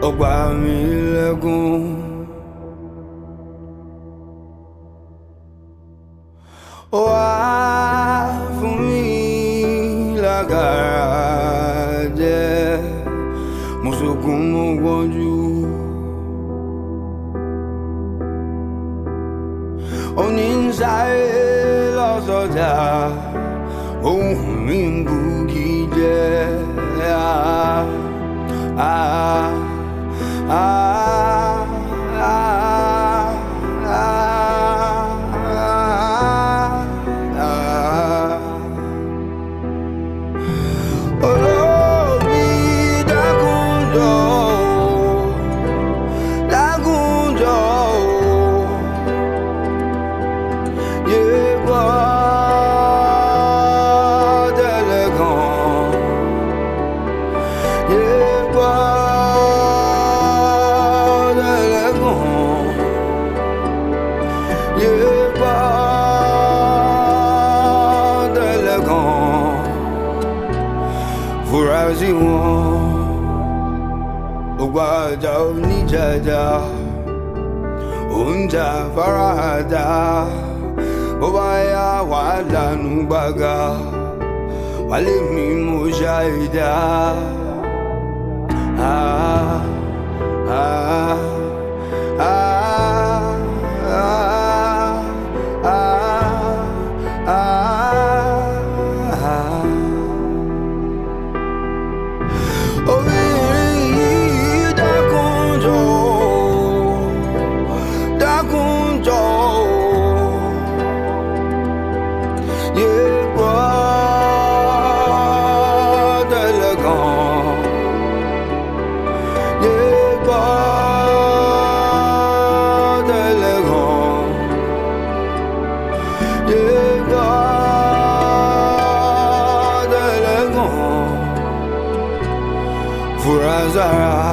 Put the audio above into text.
ọgbà mi lẹ́gùn. ó wá fún mi lágara jẹ́ mo sunkún mo gbọ́njú. òní ń sáré lọ́sọ̀dá ohun mi ń bugi jẹ́. Ah, ah, ah, ah, ah, ah. Olórí dákúnjọ o, dákúnjọ o, yé gbọ́ tẹ́lẹ̀ kan, yé gbọ́ tẹ́lẹ̀ kan, yé gbọ́ tẹ́lẹ̀ kan fura sí wọn ògbà àjà oníjàjà oúnjẹ farahàdà bó bá yá wà lánú gbàgà wálé mi mo ṣàìdá. Ah, ah, ah, ah, ah, ah. Obìnrin yìí dákúnjọ dákúnjọ yé gbọ́ tẹ́lẹ̀ kan yé gbọ́ tẹ́lẹ̀ kan yé gbọ́ tẹ́lẹ̀ kan. Furazara